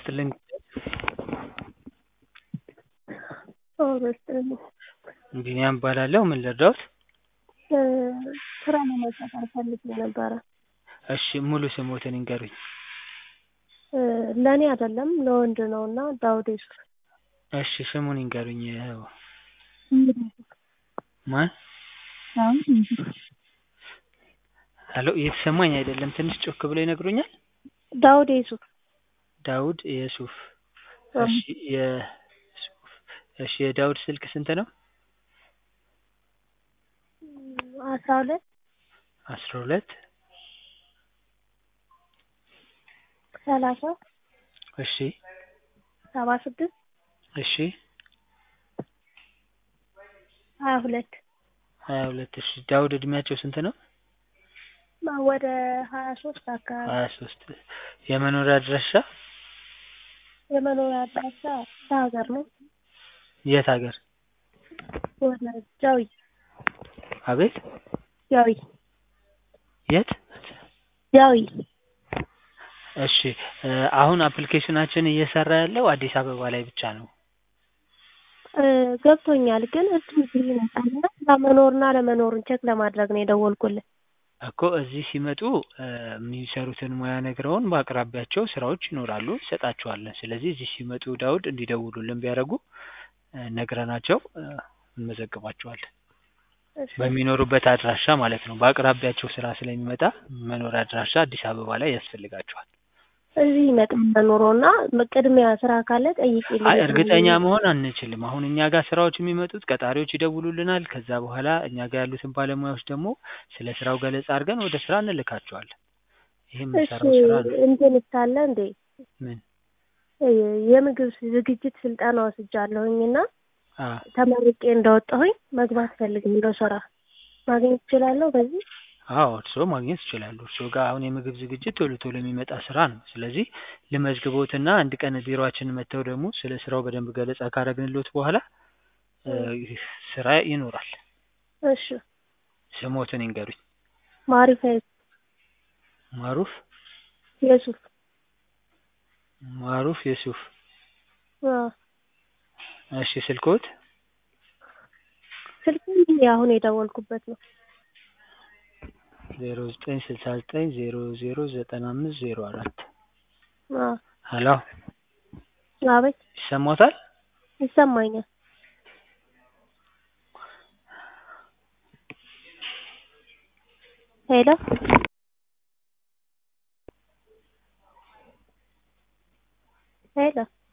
ይስጥልኝ። ጤና ይስጥልኝ። ቢኒያም እባላለሁ። ምን ልርዳዎት? ስራ ለመቀጠር ፈልጌ ነበረ። እሺ ሙሉ ስሞትን ይንገሩኝ? ለእኔ አይደለም ለወንድ ነው እና ዳውድ ዩሱፍ። እሺ ስሙን ይንገሩኝ? ማን? ዳውድ ዩሱፍ። ሄሎ እየተሰማኝ አይደለም ትንሽ ጮክ ብለው ይነግሩኛል? ዳውድ ዩሱፍ። ዳውድ የሱፍ። እሺ የሱፍ እሺ የዳውድ ስልክ ስንት ነው? አስራ ሁለት አስራ ሁለት ሰላሳ እሺ ሰባ ስድስት እሺ ሀያ ሁለት ሀያ ሁለት እሺ ዳውድ እድሜያቸው ስንት ነው? ወደ ሀያ ሶስት አካባቢ። ሀያ ሶስት የመኖሪያ አድራሻ የመኖሪያ አድራሻ ሀገር ነው። የት ሀገር? ወደ ጃዊ አቤት ጃዊ የት? ጃዊ እሺ አሁን አፕሊኬሽናችን እየሰራ ያለው አዲስ አበባ ላይ ብቻ ነው። ገብቶኛል ግን እሱ እዚህ ይመጣልና ለመኖርና ለመኖሩን ቼክ ለማድረግ ነው የደወልኩልህ። እኮ እዚህ ሲመጡ የሚሰሩትን ሙያ ነግረውን በአቅራቢያቸው ስራዎች ይኖራሉ እንሰጣቸዋለን። ስለዚህ እዚህ ሲመጡ ዳውድ እንዲደውሉልን ቢያደርጉ ነግረናቸው እንመዘግባቸዋለን። በሚኖሩበት አድራሻ ማለት ነው። በአቅራቢያቸው ስራ ስለሚመጣ መኖሪያ አድራሻ አዲስ አበባ ላይ ያስፈልጋቸዋል። እዚህ ይመጣል ለኑሮና ቅድሚያ ስራ ካለ ጠይቂልኝ። አይ እርግጠኛ መሆን አንችልም። አሁን እኛ ጋር ስራዎች የሚመጡት ቀጣሪዎች ይደውሉልናል። ከዛ በኋላ እኛ ጋር ያሉትን ባለሙያዎች ደግሞ ስለ ስራው ገለጻ አድርገን ወደ ስራ እንልካቸዋለን። ይሄ እሺ የምንሰራው ስራ ነው። እንትን ሳለ እንዴ ምን የምግብ ዝግጅት ስልጠና ወስጃለሁኝ እና አ ተመርቄ እንደወጣሁኝ መግባት ፈልጋለሁ ስራ ማግኘት እችላለሁ በዚህ? አዎ እርስዎ ማግኘት ይችላሉ። እርስዎ ጋር አሁን የምግብ ዝግጅት ቶሎ ቶሎ የሚመጣ ስራ ነው። ስለዚህ ልመዝግቦትና አንድ ቀን ቢሮአችን መጥተው ደግሞ ስለ ስራው በደንብ ገለጻ ካደረግንልዎት በኋላ ስራ ይኖራል። እሺ ስሞትን ይንገሩኝ? ማሪፋ ማሩፍ የሱፍ ማሩፍ የሱፍ አዎ እሺ ስልክዎት? ስልክ አሁን የደወልኩበት ነው። ዜሮ ዘጠኝ ስልሳ ዘጠኝ ዜሮ ዜሮ ዘጠና አምስት ዜሮ አራት አዎ ሄሎ አቤት ይሰማዎታል? ይሰማኛል። ሄሎ ሄሎ